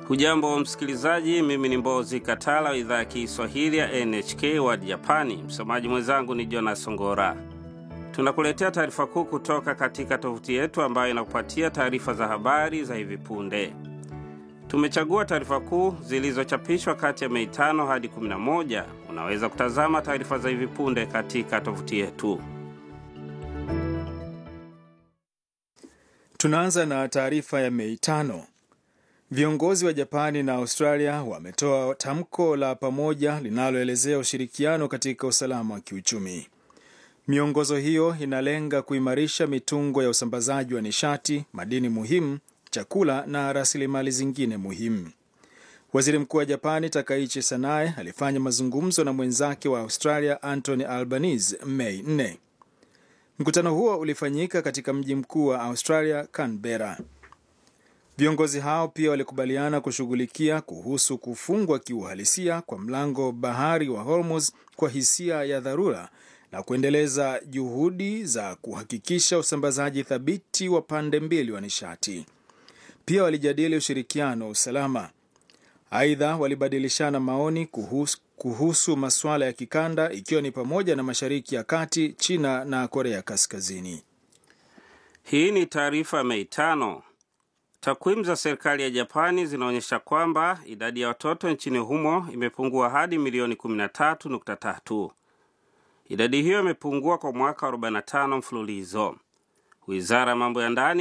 Hujambo msikilizaji, mimi ni Mbozi Katala wa idhaa ya Kiswahili ya NHK World Japani. Msomaji mwenzangu ni Jonas Ngora. Tunakuletea taarifa kuu kutoka katika tovuti yetu ambayo inakupatia taarifa za habari za hivi punde. Tumechagua taarifa kuu zilizochapishwa kati ya Mei tano hadi 11. Unaweza kutazama taarifa za hivi punde katika tovuti yetu. Tunaanza na taarifa ya Mei tano. Viongozi wa Japani na Australia wametoa tamko la pamoja linaloelezea ushirikiano katika usalama wa kiuchumi. Miongozo hiyo inalenga kuimarisha mitungo ya usambazaji wa nishati, madini muhimu, chakula na rasilimali zingine muhimu. Waziri Mkuu wa Japani Takaichi Sanae alifanya mazungumzo na mwenzake wa Australia Anthony Albanese Mei 4. Mkutano huo ulifanyika katika mji mkuu wa Australia, Canberra. Viongozi hao pia walikubaliana kushughulikia kuhusu kufungwa kiuhalisia kwa mlango bahari wa Hormuz kwa hisia ya dharura na kuendeleza juhudi za kuhakikisha usambazaji thabiti wa pande mbili wa nishati. Pia walijadili ushirikiano wa usalama. Aidha, walibadilishana maoni kuhusu, kuhusu masuala ya kikanda ikiwa ni pamoja na Mashariki ya Kati, China na Korea Kaskazini. Hii ni taarifa ya Mei tano. Takwimu za serikali ya Japani zinaonyesha kwamba idadi ya watoto nchini humo imepungua hadi milioni 13.3. Idadi hiyo imepungua kwa mwaka 45 mfululizo. Wizara ya mambo ya ndani